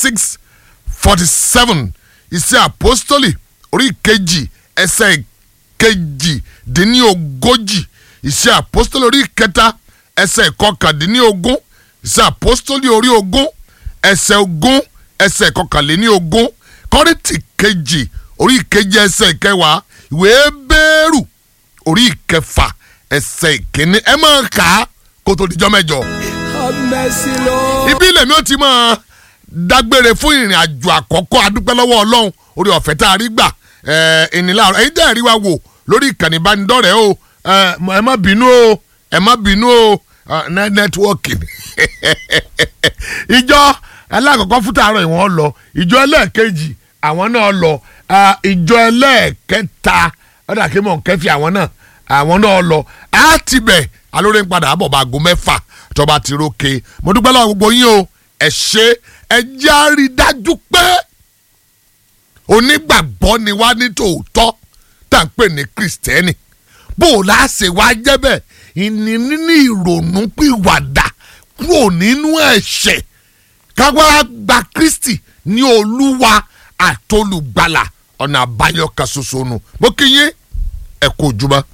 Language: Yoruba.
six forty seven iṣẹ́ àpọ́stólì orí kejì ẹsẹ̀ kejì dín ní ogójì iṣẹ́ àpọ́stólì orí kẹta ẹsẹ̀ kọkàndínlógún iṣẹ́ àpọ́stólì orí ogún ẹsẹ̀ ogún ẹsẹ̀ kọkànléní ogún kọ́rìntì kejì orí kejì ẹsẹ̀ kẹwàá ìwé bẹ́ẹ̀rù orí kẹfà ẹsẹ̀ ìkíní ẹ máa kà á kó tó dijọ́ mẹ́jọ. Have mercy, Lord. ibi ilẹ̀ mi ò ti máa dágbére fún ìrìn àjò àkọ́kọ́ adúpẹ́ lọ́wọ́ ọlọ́run orí ọ̀fẹ́ tá a rí gbà ìnìlá ẹ̀yin dẹ́ rí wa wò lórí ìkànnì ìbánidọ́rẹ̀ẹ́ o ẹ, ẹ má bínú o ẹ má bínú o ah, ne- nẹ́tíwọ́ọ̀kì ni. ìjọ alákọ̀ọ́kọ́ fún tààrọ̀ ìwọ̀n lọ ìjọ ẹlẹ́ẹ̀kejì àwọn náà lọ ah, ìjọ ẹlẹ́ẹ̀kẹta ọ̀dà kí mọ̀ kẹ́fì àwọn náà àwọn náà lọ á ti bẹ̀ alóore ń padà bọ̀ bá aago mẹ́fà tọ́ba ti rókè mo dúpẹ́ lọ́wọ́ gbogbo yín o ẹ ṣe ẹ jẹ́ á rí dájú pé onígbàgbọ́ ni wá ní tòótọ́ tá à ń pè ní kristẹni bó o lá ṣe wá jẹ́ bẹ́ẹ̀ ìní níní ìrònú pìwàdà kúrò nínú ẹ̀ṣẹ̀ káwá gba kristi ní olúwa àtolùgbàlà ọ̀nà àbáyọ kan ṣoṣo nu mo kí yín ẹ kú ojúmọ́.